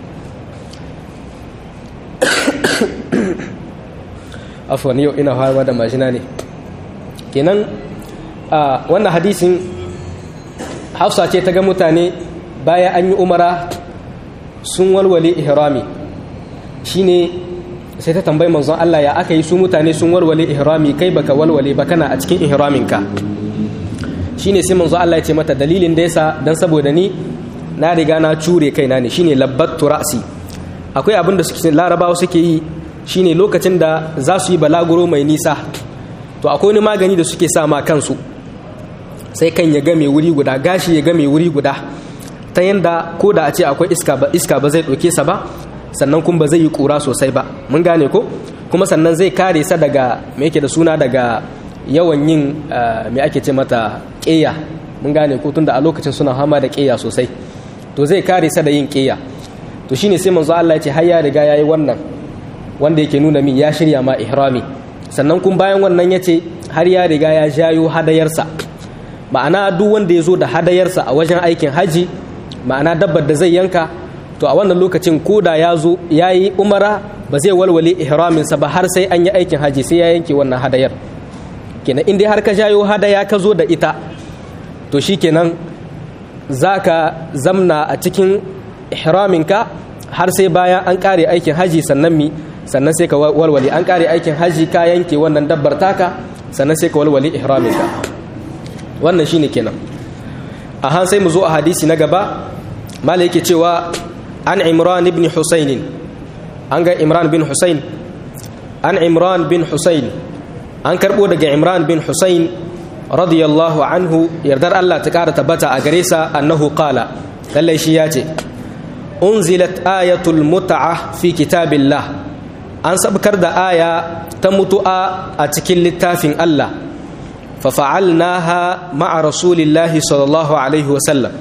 afwan yau ina hawa da majina ne kenan a wannan hadisin hafsa ce ta ga mutane bayan an yi umara sun walwale ihrami shine sai ta tambayi manzon Allah ya aka yi su mutane sun walwale ihrami kai baka walwale ba kana a cikin ihraminka shine sai manzon Allah ya ce mata dalilin da yasa dan saboda ni na riga na cure kaina ne shine labbattu ra'si akwai abin da suke larabawa suke yi shine lokacin da za su yi balaguro mai nisa to akwai wani magani da suke sa ma kansu sai kan ya game wuri guda gashi ya game wuri guda ta yanda ko da a ce akwai iska ba iska ba zai ɗauke sa ba sannan kuma ba zai yi ƙura sosai ba mun gane ko kuma sannan zai kare sa daga me yake da suna daga yawan yin me ake ce mata ƙeya mun gane ko tunda a lokacin suna hama da ƙeya sosai to zai kare sa da yin ƙeya to shine sai manzo Allah ya ce har ya riga yayi wannan wanda yake nuna min ya shirya ma ihrami sannan kun bayan wannan ya ce har ya riga ya jayo hadayarsa ma'ana duk wanda ya zo da hadayarsa a wajen aikin haji ma'ana dabbar da zai yanka to a wannan lokacin ko da ya zo ya yi umara ba zai walwale ihraminsa ba har sai an yi aikin haji sai ya yanke wannan hadayar kenan in dai har ka jayo hadaya ka zo da ita to shi kenan za ka zamna a cikin ihraminka har sai bayan an kare aikin haji sannan mi sannan sai ka walwale an kare aikin haji ka yanke wannan dabbar taka sannan sai ka walwale ihraminka wannan shine kenan a han sai mu zo a hadisi na gaba mala yake cewa an imran ibn husayn an ga imran bin husayn an imran bin husayn an karbo daga imran bin husayn radiyallahu anhu yardar Allah ta kara tabbata a gare sa annahu qala lallai shi ya ce unzilat ayatul mut'a fi kitabillah an sabkar da aya ta mutu'a a cikin littafin Allah fa fa'alnaha ma'a rasulillahi sallallahu alaihi wasallam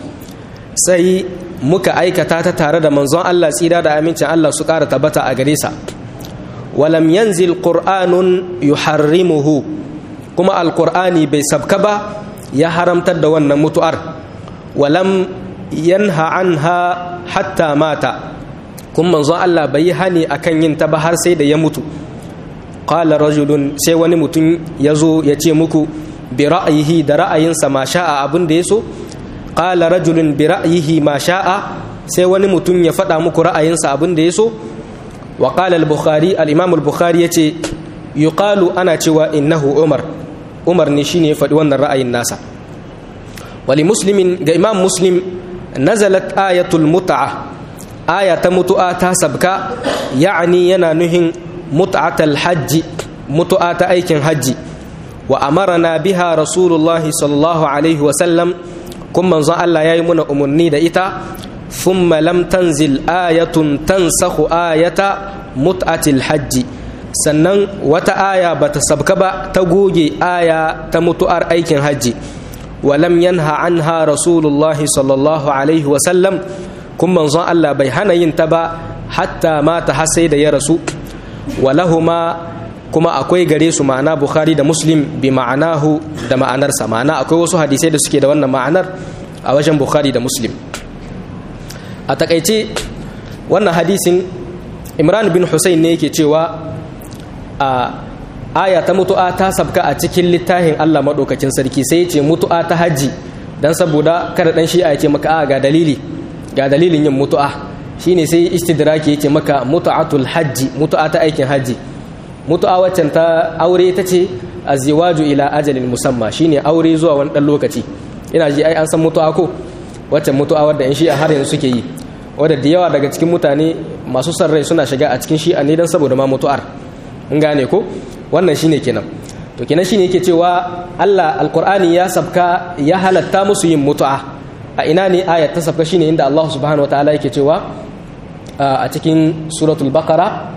sai muka aikata ta tare da manzon Allah tsira da amincin Allah su ƙara tabbata a gare sa walam yanzil qur'anun yuharrimuhu kuma alqur'ani bai sabka ba ya haramtar da wannan mutu'ar walam yanha anha hatta mata kuma manzon Allah bai yi hani akan yin ta ba har sai da ya mutu qala rajulun sai wani mutum ya zo ya ce muku bi ra'ayihi da ra'ayinsa ma sha'a abin da ya so qala rajulun bi ra'yihi ma sha'a sai wani mutum ya faɗa muku ra'ayinsa abin da ya so wa qala al-bukhari al-imam al-bukhari yace yuqalu ana cewa innahu umar umar ne shine ya faɗi wannan ra'ayin nasa wali muslimin ga imam muslim nazalat ayatul mut'a aya ta mutu'a ta sabka ya'ani yana nuhin mut'atal hajji mutu'a ta aikin hajji wa amarana biha rasulullahi sallallahu alaihi wa sallam kun manzon Allah ya yi muna umarni da ita thumma lam tanzil ayatun tansakhu ayata mut'atil hajji sannan wata aya bata sabka ba ta goge aya ta mutu'ar aikin hajji wa lam yanha anha rasulullahi sallallahu alaihi wa sallam kun manzon Allah bai hana yin ta ba hatta mata har sai da ya rasu walahuma kuma akwai gare su ma'ana bukhari da muslim bi ma'anahu da ma'anarsa ma'ana akwai wasu hadisai da suke da wannan ma'anar a wajen bukhari da muslim a takaice wannan hadisin imran bin hussein ne yake cewa a aya ta mutu'a ta sabka a cikin littafin allah maɗaukakin sarki sai ce mutu'a ta hajji don saboda kada ɗan shi'a ce maka a ga dalili ga dalilin yin mutu'a shine sai istidraki yake maka mutu'atul hajji mutu'a ta aikin hajji mutu'a waccan ta aure ta ce azziwaju ila ajalin musamma shine aure zuwa wani ɗan lokaci ina ji ai an san mutu'a ko waccan mutu'a wadda yan shi'a har yanzu suke yi wadda da yawa daga cikin mutane masu son rai suna shiga a cikin shi'a ne don saboda ma mutu'ar in gane ko wannan shine kenan to kenan shine yake cewa Allah alqur'ani ya sabka ya halatta musu yin mutu'a a ina ne ayat ta sabka shine inda Allah subhanahu wataala yake cewa a cikin suratul baqara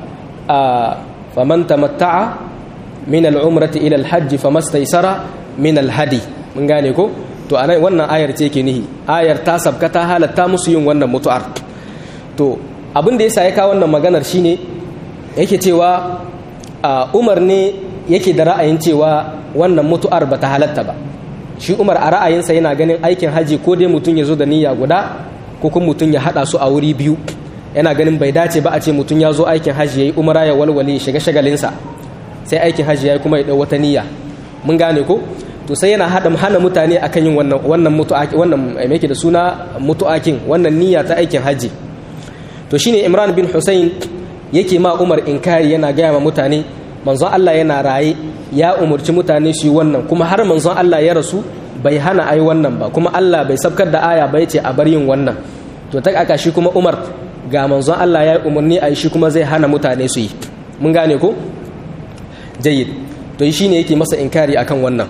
faman tamatta'a min al-umrati ila al-hajj famastaysara min al-hadi mun gane ko to anan wannan ayar ce yake nihi ayar ta sabka ta halatta musu yin wannan mutu'ar to abin da yasa ya kawo wannan maganar shine yake cewa Umar ne yake da ra'ayin cewa wannan mutu'ar bata halatta ba shi Umar a ra'ayinsa yana ganin aikin haji ko dai mutum ya zo da niyya guda ko kuma mutum ya hada su a wuri biyu yana ganin bai dace ba a ce mutum ya zo aikin haji yayi umara ya walwale shiga shagalinsa sai aikin haji yayi kuma ya dau wata niyya mun gane ko to sai yana hada hana mutane akan yin wannan wannan mutu'aki wannan me yake da suna mutu'akin wannan niyya ta aikin haji to shine Imran bin Hussein yake ma Umar inkari yana gaya ma mutane manzon Allah yana raye ya umurci mutane su yi wannan kuma har manzon Allah ya rasu bai hana ai wannan ba kuma Allah bai sabkar da aya ba yace a bar yin wannan to ta aka shi kuma Umar ga manzon Allah ya yi umarni a shi kuma zai hana mutane su yi mun gane ko jayyid to shi ne yake masa inkari akan wannan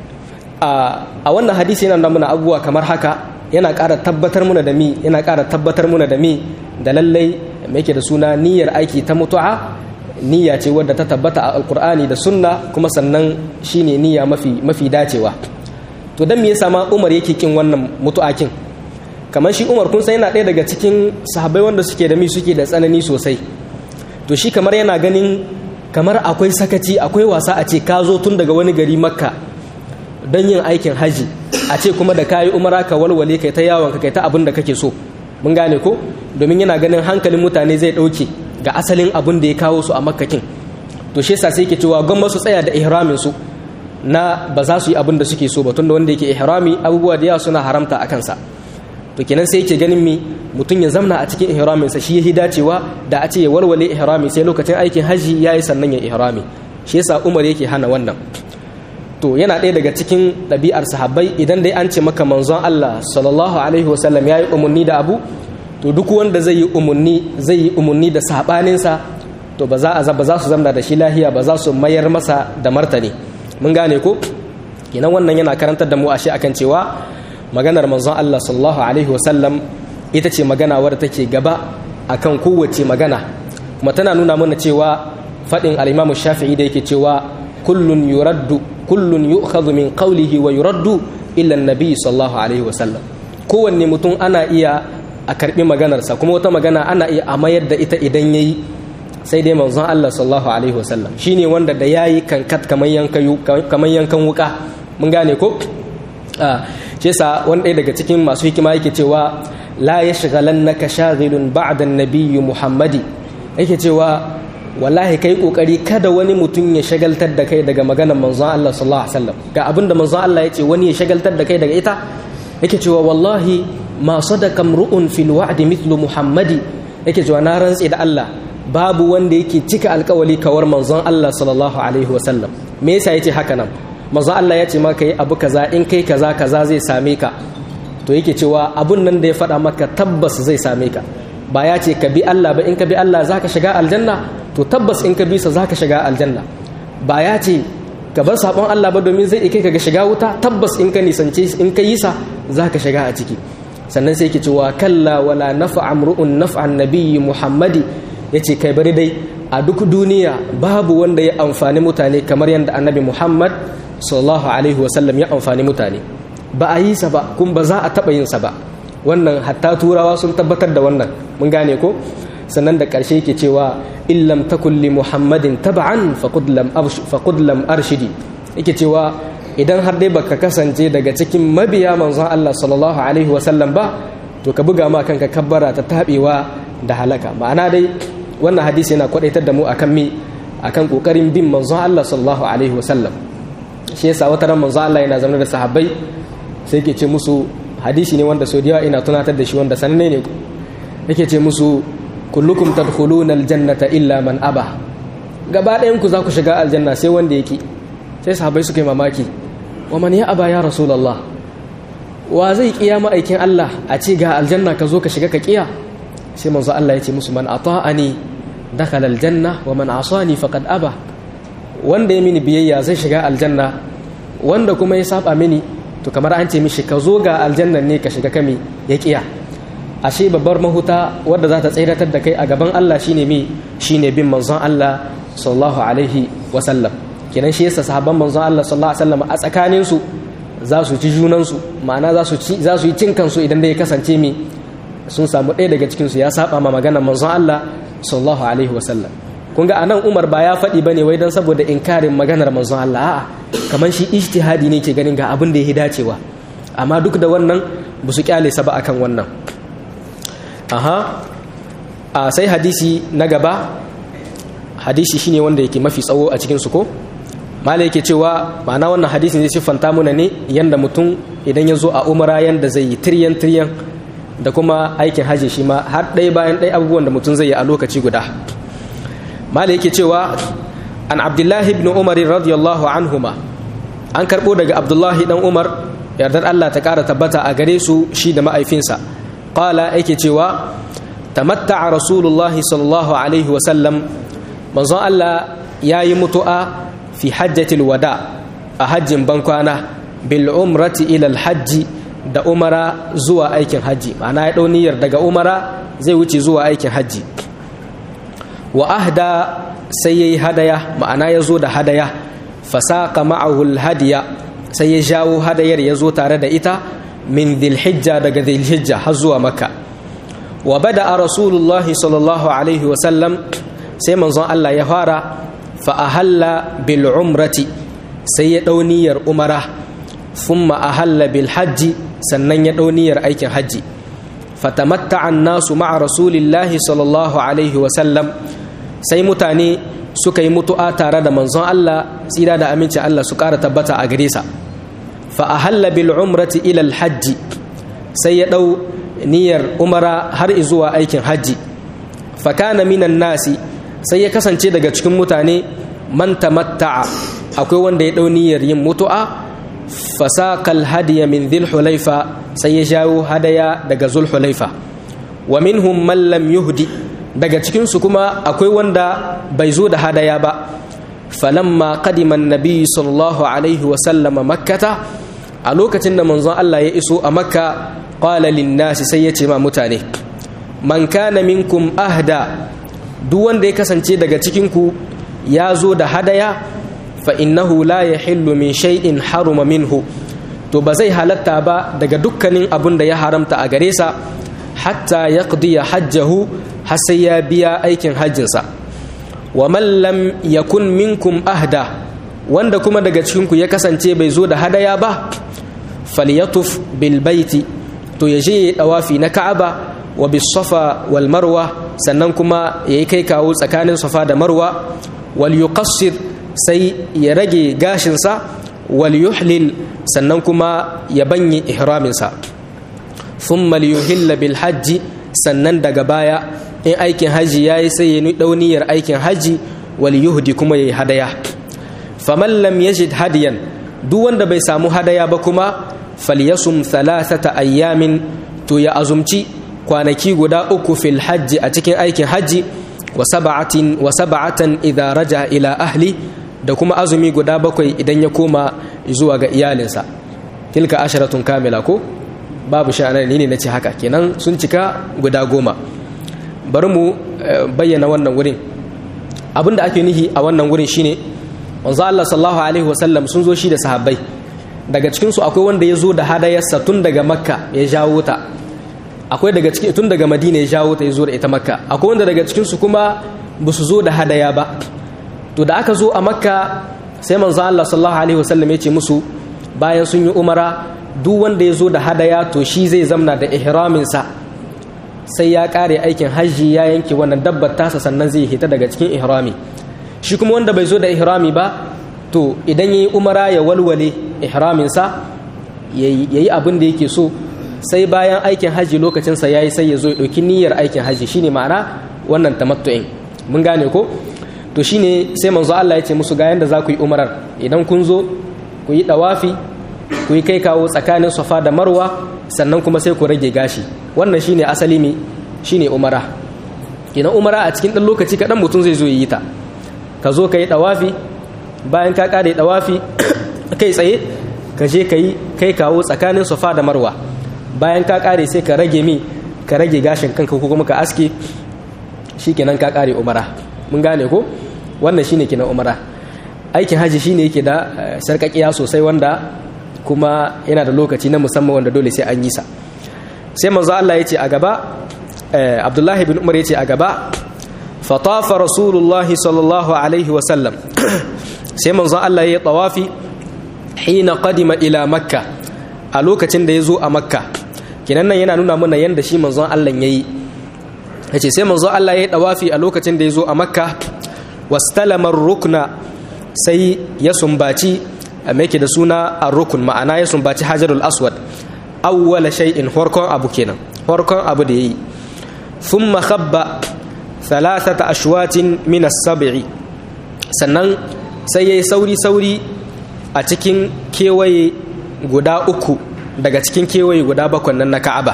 a wannan hadisi yana da muna abubuwa kamar haka yana ƙara tabbatar muna da mi yana ƙara tabbatar muna da mi da lallai mai yake da suna niyyar aiki ta mutu'a niyya ce wadda ta tabbata a alkur'ani da sunna kuma sannan shine niyya mafi mafi dacewa to dan me yasa ma Umar yake kin wannan mutu'akin kamar shi Umar kun san yana ɗaya daga cikin sahabbai wanda suke da mi suke da tsanani sosai to shi kamar yana ganin kamar akwai sakaci akwai wasa a ce ka zo tun daga wani gari makka don yin aikin haji a ce kuma da kayi umara ka walwale kai ta yawon ka kai ta abin da kake so mun gane ko domin yana ganin hankalin mutane zai ɗauke ga asalin abin da ya kawo su a makkakin to shi yasa sai ke cewa gwamma su tsaya da ihramin su na ba za su yi abin da suke so ba tunda wanda yake ihrami abubuwa da yawa suna haramta a kansa to kenan sai yake ganin mi mutum ya zamna a cikin ihramin sa shi yahi dacewa da a ce ya walwale ihrami sai lokacin aikin haji yayi sannan ya ihrami shi yasa Umar yake hana wannan to yana ɗaya daga cikin ɗabi'ar sahabbai idan dai an ce maka manzon Allah sallallahu alaihi wasallam yayi umarni da abu to duk wanda zai yi umarni zai yi umarni da sabaninsa to ba za a ba za su zamna da shi lahiya ba za su mayar masa da martani mun gane ko kenan wannan yana karantar da mu ashe akan cewa maganar manzon Allah sallallahu alaihi wasallam ita ce magana wadda take gaba akan kowace magana kuma tana nuna mana cewa faɗin al-Imam Shafi'i da yake cewa kullun yuraddu kullun yu'khadhu min qawlihi wa yuraddu illa an-nabi sallallahu alaihi wasallam kowanne mutum ana iya a karbi maganarsa kuma wata magana ana iya a mayar da ita idan yayi sai dai manzon Allah sallallahu alaihi wasallam shine wanda da yayi kankat kamar yankan kamar yankan wuka mun gane ko shi yasa wani ɗaya daga cikin masu hikima yake cewa la yashghalannaka shaghilun ba'da an-nabiy Muhammadi yake cewa wallahi kai kokari kada wani mutum ya shagaltar da kai daga maganar manzon Allah sallallahu alaihi wasallam ga abinda manzon Allah ya ce wani ya shagaltar da kai daga ita yake cewa wallahi ma sadaka mru'un fil wa'di mithlu Muhammadi yake cewa na rantsi da Allah babu wanda yake cika alkawali kawar manzon Allah sallallahu alaihi wasallam me yasa yace haka nan manzon Allah ya ce maka yi abu kaza in kai kaza kaza zai same ka to yake cewa abun nan da ya faɗa maka tabbas zai same ka ba ya ce ka bi Allah ba in ka bi Allah zaka shiga aljanna to tabbas in ka bi sa zaka shiga aljanna ba ya ce ka bar sabon Allah ba domin zai kai ka ga shiga wuta tabbas in ka nisance in ka yi sa zaka shiga a ciki sannan sai yake cewa kalla wala nafa'a amru'un naf'an nabiyyi muhammadi yace kai bari dai a duk duniya babu wanda ya amfani mutane kamar yadda annabi muhammad sallallahu alaihi wasallam ya amfani mutane ba a yi sa ba kuma ba za a taɓa yin sa ba wannan hatta turawa sun tabbatar da wannan mun gane ko sannan da ƙarshe yake cewa illam takun li muhammadin tab'an faqad lam faqad lam arshidi yake cewa idan har dai baka kasance daga cikin mabiya manzon Allah sallallahu alaihi wa sallam ba to ka buga ma kanka kabbara ta tabewa da halaka ma'ana dai wannan hadisi yana kwadaitar da mu akan mi akan kokarin bin manzon Allah sallallahu alaihi wa sallam shi yasa wata ran manzon Allah yana zama da sahabbai sai yake ce musu hadisi ne wanda sau da yawa ina tunatar da shi wanda sananne ne yake ce musu kullukum tadkhuluna aljannata illa man aba gaba ɗayan ku za ku shiga aljanna sai wanda yake sai sahabbai suka yi mamaki wa man ya aba ya rasulullah wa zai kiya ma'aikin Allah a ce ga aljanna ka zo ka shiga ka kiya sai manzo Allah ya ce musu man ata'ani dakhala aljanna wa man asani faqad aba wanda ya mini biyayya zai shiga aljanna wanda kuma ya saba mini to kamar an ce mishi ka zo ga aljannan ne ka shiga kame ya kiya ashe babbar mahuta wadda za ta tsiratar da kai a gaban Allah shine me shine bin manzon Allah sallallahu alaihi wa sallam kenan shi yasa sahabban manzon Allah sallallahu alaihi wa sallam a tsakanin su za su ci junan su ma'ana za su ci za su yi cin kansu idan da ya kasance me sun samu ɗaya daga cikin su ya saba ma maganar manzon Allah sallallahu alaihi wa sallam kun ga anan Umar ba ya faɗi bane wai dan saboda inkarin maganar manzon Allah a'a kamar shi ijtihadi ne ke ganin ga abin da ya dacewa amma duk da wannan ba su kyale sa ba akan wannan aha a sai hadisi na gaba hadisi shine wanda yake mafi tsawo a cikin su ko mala yake cewa ma'ana wannan hadisin zai siffanta muna ne yanda mutum idan ya zo a umara yanda zai yi tiryan tiryan da kuma aikin hajji shi ma har ɗaya bayan ɗaya abubuwan da mutum zai yi a lokaci guda mala yake cewa an abdullahi ibn umar radiyallahu anhuma an karɓo daga abdullahi dan umar yardar allah ta ƙara tabbata a gare su shi da ma'aifinsa qala yake cewa tamatta'a rasulullahi sallallahu alaihi wa sallam manzon allah yayi mutu'a fi hajjatil wada a hajjin bankwana bil umrati ila al hajji da umara zuwa aikin hajji ma'ana ya ɗau niyyar daga umara zai wuce zuwa aikin hajji wa ahda sai ya yi hadaya ma'ana ya zo da hadaya fasaka ma'ahul hadiya sai ya jawo hadayar ya zo tare da ita min dhilhijja daga dhilhijja har zuwa makka wa bada a rasulullahi sallallahu alaihi wasallam sai manzon Allah ya fara fa ahalla bil umrati sai ya ɗau niyyar umara thumma ahalla bil hajji sannan ya ɗau niyyar aikin hajji fatamatta'a nasu ma'a rasulillahi sallallahu alaihi wasallam sai mutane suka yi mutu'a tare da manzon Allah tsira da aminci Allah su ƙara tabbata a gare sa fa ahalla bil umrati ila al hajji sai ya ɗau niyyar umara har zuwa aikin hajji fa kana minan nasi sai ya kasance daga cikin mutane man tamatta'a akwai wanda ya ɗau niyyar yin mutu'a fasaqal hadiya min dhil hulaifa sai ya jawo hadaya daga zul hulaifa wa minhum man lam yuhdi daga cikinsu kuma akwai wanda bai zo da hadaya ba falamma qadiman nabi sallallahu alaihi wa sallama makkata a lokacin da manzon Allah ya iso a makka qala linnasi sai ya ce ma mutane man kana minkum ahda duk wanda ya kasance daga cikinku ya zo da hadaya fa innahu la yahillu min shay'in haruma minhu to ba zai halatta ba daga dukkanin abun da ya haramta a gare sa hatta yaqdiya hajjahu har sai ya biya aikin hajjinsa wa man lam yakun minkum ahda wanda kuma daga cikinku ya kasance bai zo da hadaya ba falyatuf bil baiti to ya je ya dawafi na ka'aba wa bis safa wal marwa sannan kuma yayi kai kawo tsakanin safa da marwa wal yuqassir sai ya rage gashinsa wal yuhlil sannan kuma ya banye ihraminsa thumma liyuhilla bil hajji sannan daga baya in aikin haji yayi sai ya dauniyar aikin haji wal yuhdi kuma yayi hadaya faman lam yajid hadiyan duk wanda bai samu hadaya ba kuma falyasum thalathata ayyamin to ya azumci kwanaki guda uku fil hajji a cikin aikin haji wa sab'atin wa sab'atan idza raja ila ahli da kuma azumi guda bakwai idan ya koma zuwa ga iyalinsa tilka asharatun kamila ko babu sha'anar ni ne nace haka kenan sun cika guda goma bari mu bayyana wannan wurin abinda ake nihi a wannan wurin shine manzo Allah sallallahu alaihi wasallam sun zo shi da sahabbai daga cikin su akwai wanda ya zo da hadayarsa tun daga makka ya jawo ta akwai daga cikin tun daga madina ya jawo ta ya zo da ita makka akwai wanda daga cikinsu kuma ba su zo da hadaya ba to da aka zo a makka sai manzo Allah sallallahu alaihi wasallam ya ce musu bayan sun yi umara duk wanda ya zo da hadaya to shi zai zamna da ihraminsa sai ya kare aikin hajji ya yanke wannan dabbar tasa sannan zai hita daga cikin ihrami shi kuma wanda bai zo da ihrami ba to idan yayi umara ya walwale ihraminsa yayi abin da yake so sai bayan aikin hajji lokacinsa yayi sai ya zo ya ɗauki niyyar aikin hajji shine ma'ana wannan tamattu'in mun gane ko to shine sai manzo Allah ya ce musu ga yanda za ku yi umarar idan kun zo ku yi dawafi ku yi kai kawo tsakanin safa da marwa sannan kuma sai ku rage gashi wannan shine asali mi shine umara idan umara a cikin ɗan lokaci kaɗan mutum zai zo yi ta ka zo ka yi dawafi bayan ka ƙare dawafi kai tsaye ka je ka yi kai kawo tsakanin safa da marwa bayan ka ƙare sai ka rage mi ka rage gashin kanka ko kuma ka aske shikenan ka ƙare umara mun gane ko wannan shine kenan umara aikin haji shine yake da sarkakiya sosai wanda kuma yana da lokaci na musamman wanda dole sai an yi sa sai manzo Allah yace a gaba Abdullahi bin Umar yace a gaba fatafa rasulullahi sallallahu alaihi wa sallam sai manzo Allah yayi tawafi hina qadima ila makka a lokacin da ya zo a makka kinan nan yana nuna mana yanda shi manzon Allah yayi yace sai manzo Allah yayi tawafi a lokacin da ya zo a makka wastalama rukna sai ya sumbaci yake da suna ar-rukun ma'ana ya sumbaci hajarul aswad awwala shay'in farkon abu kenan farkon abu da yayi thumma khabba thalathata ashwatin min as-sab'i sannan sai yayi sauri sauri a cikin kewaye guda uku daga cikin kewaye guda bakwai nan na Ka'aba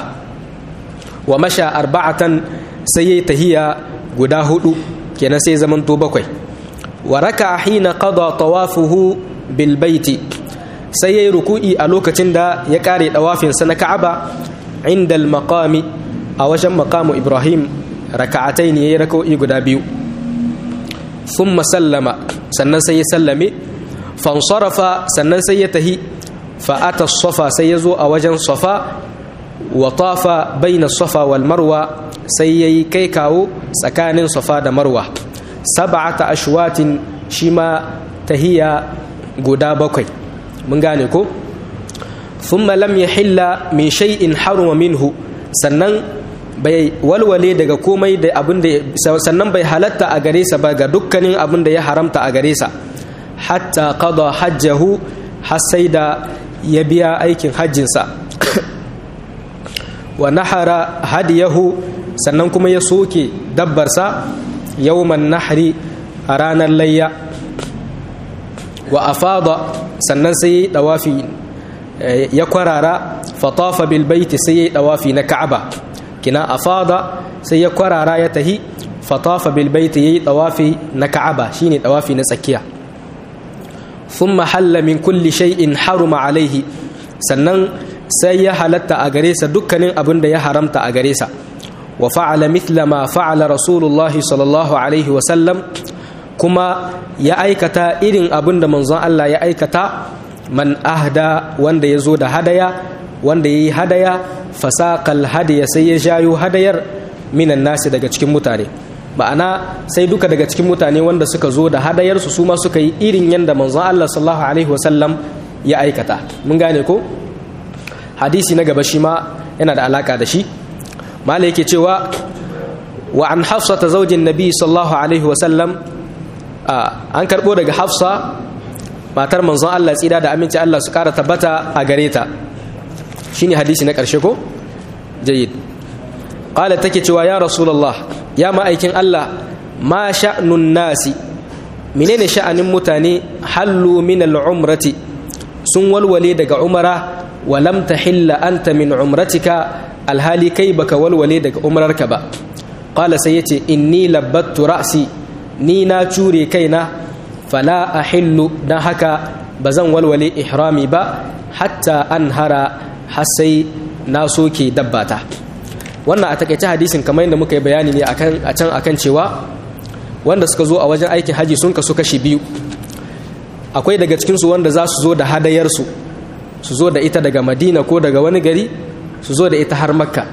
wa masha arba'atan sai yayi tahiya guda hudu kenan sai zaman to bakwai wa raka hina qada tawafuhu bil baiti sai yayi ruku'i a lokacin da ya kare dawafin sa na Ka'aba inda al maqami a wajen maqamu Ibrahim raka'atai ne yayi raka'o'i guda biyu thumma sallama sannan sai ya sallame fansarafa sannan sai ya tahi fa ata safa sai ya zo a wajen safa wa tafa baina safa wal marwa sai yayi kai kawo tsakanin safa da marwa sab'ata ashwatin shi ma tahiya guda bakwai mun gane ko thumma lam yahilla min shay'in haruma minhu sannan bai walwale daga komai da abin da sannan bai halatta a gare sa ba ga dukkanin abin da ya haramta a gare sa hatta qada hajjahu har sai da ya biya aikin hajjinsa wa nahara hadiyahu sannan kuma ya soke dabbarsa yawman nahri a ranar layya wa afada sannan sai ya dawafi ya kwarara fatafa bil baiti sai ya dawafi na ka'aba kina afada sai ya kwarara ya tahi fatafa bil baiti yayi dawafi na ka'aba shine dawafi na tsakiya thumma halla min kulli shay'in haruma alaihi sannan sai ya halatta a gare sa dukkanin abin da ya haramta a gare sa wa fa'ala mithla ma fa'ala rasulullahi sallallahu alaihi wa sallam kuma ya aikata irin abin da manzon Allah ya aikata man ahda wanda ya zo da hadaya wanda ya yi hadaya fasaqal hadiya sai ya jayo hadayar minan nasi daga cikin mutane ma'ana sai duka daga cikin mutane wanda suka zo da hadayarsu su ma suka yi irin yadda manzon Allah sallallahu alaihi wasallam ya aikata mun gane ko hadisi na gaba shi ma yana da alaka da shi mala yake cewa wa an hafsa ta zaujin nabi sallallahu alaihi wasallam an karbo daga hafsa matar manzon Allah tsira da aminci Allah su kara tabbata a gare ta shine hadisi na karshe ko jayyid qala take cewa ya rasulullah ya ma'aikin Allah ma sha'nun nasi menene sha'anin mutane hallu min al'umrati sun walwale daga umara wa lam tahilla anta min umratika alhali kai baka walwale daga umrarka ba qala sai yace inni labbattu ra'si ni na cure kaina fala ahillu dan haka bazan walwale ihrami ba hatta anhara har sai na soke dabbata wannan a takaice hadisin kamar yadda muka yi bayani ne a can akan cewa wanda suka zo a wajen aikin haji sun kasu kashi biyu akwai daga cikinsu wanda za su zo da hadayarsu su zo da ita daga madina ko daga wani gari su zo da ita har makka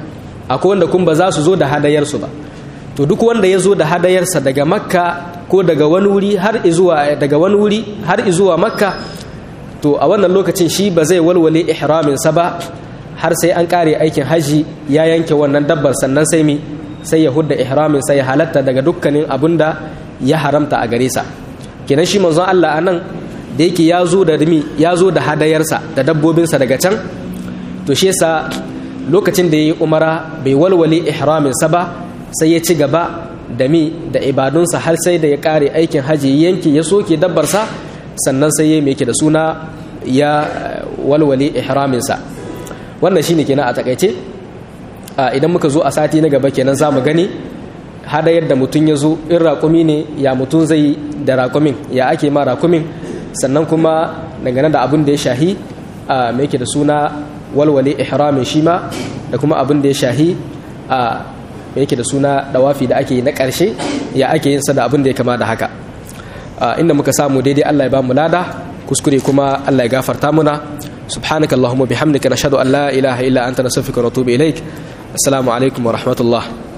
akwai wanda kun ba za su zo da hadayarsu ba to duk wanda ya zo da hadayarsa daga makka ko daga wani wuri har izuwa daga wani wuri har izuwa makka to a wannan lokacin shi ba zai walwale ihraminsa ba har sai an kare aikin haji ya yanke wannan dabbar sannan sai mi sai ya hudda ihraminsa ya halatta daga dukkanin abun da ya haramta a gare sa kenan shi manzon Allah anan da yake ya zo da rimi ya zo da hadayarsa da dabbobinsa daga can to shi yasa lokacin da ya yi umara bai walwale ihraminsa ba sai ya ci gaba da mi da ibadunsa har sai da ya kare aikin haji yanki ya soke dabbarsa sannan sai ya mai da suna ya walwale ihraminsa wannan shine kenan a takaice idan muka zo a sati na gaba kenan za mu gani hadayar da mutum ya zo in raƙumi ne ya mutum zai da raƙumin ya ake ma raƙumin sannan kuma dangane da abin da ya shahi mai da suna walwale ihramin shi ma da kuma abin da ya shahi a yake da suna dawafi da ake yi na ƙarshe ya ake yin sa da abin da ya kama da haka inda muka samu daidai Allah ya ba mu lada kuskure kuma Allah ya gafarta muna subhanaka allahumma bihamdika nashhadu an la ilaha illa anta nastaghfiruka wa natubu ilaik assalamu alaikum wa rahmatullah